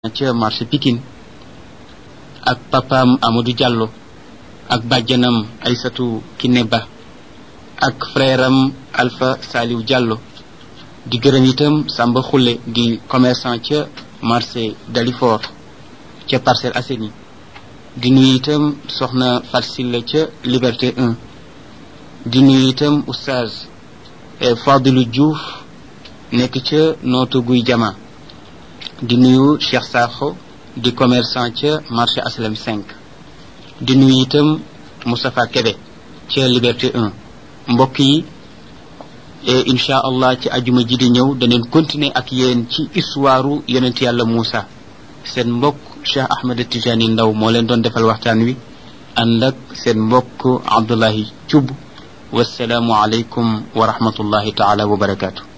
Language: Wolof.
ca marché Pikine ak papaam Amadou Diallo ak bàjjanam Aysatu Kiné Ba ak frère am Alpha Saliou Diallo di gërëm itam Samba Xulle di commerçant ca marché Dalifort ca Parcelles Assainies di nuyu itam soxna Farsilla ca Liberté 1 di nuyu itam oustaz Fadilou Diouf nekk ca nootu guy jama di nuyu Cheikh Sakho di commerçant ca marché Aslem 5 di nuyu itam Moustapha Kébé ca Liberté 1 mbokk yi incha allah ci ajuma ji di ñëw daneen continuer ak yéen ci histoire yonent yàlla Moussa seen mbokk Cheikh Ahmed Tijani Ndaw moo leen doon defal waxtaan wi ànd ak seen mbokk Abdullahi Thioub wasalaamu aleykum wa rahmatullahi taala wa barakaatu